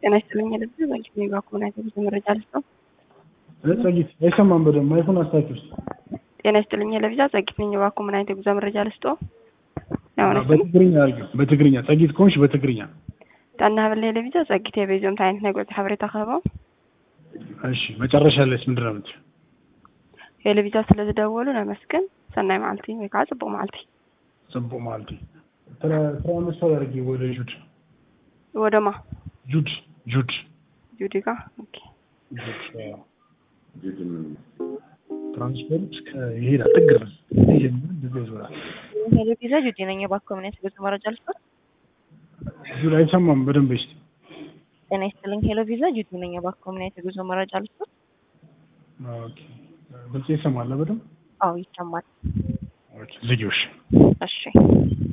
ጤና ይስጥልኝ ልብ በልክ ኔጋ ኮሙናይት ብዙ መረጃ ልስጠው። ጸጊት አይሰማም በደንብ አይፎን አስታኪ ውስጥ ጤና ይስጥልኝ ለብዛ ጸጊት ነኝ ባ ኮሙናይት ብዙ መረጃ ልስጠው። በትግርኛ አድርጊው በትግርኛ ጸጊት ከሆንሽ በትግርኛ ጣና ሀበል ለብዛ ጸጊት የቤዞም ታይነት ነገሮች ሀበሬታ ከበው እሺ መጨረሻ ላይስ ምንድን ነው የምትይው? የለብዛ ስለዝደወሉ ነመስገን ሰናይ መዓልቲ ወይ ከዓ ጽቡቅ መዓልቲ ጽቡቅ ማለቴ ትራንስፈር አድርጊ ወደ ጁድ ወደማ ጁድ ጁድ ጁዲጋ ኦኬ ትራንስፈር እስከ ይሄዳል ጥግ ድረስ ይጀምር እንደዚያ ይዞራል። ሄሎቪዛ ጁዲ ነኝ የባንክ ኮሚኒቲ ብዙ መረጃ ልስጥ። ጁድ አይሰማም በደንብ እስኪ ጤና ይስጥልኝ ሄሎቪዛ ጁዲ ነኝ የባንክ ኮሚኒቲ ብዙ መረጃ ልስጥ። ኦኬ ብልጽ ይሰማል በደንብ አዎ ይሰማል። ኦኬ ዝጊው እሺ እሺ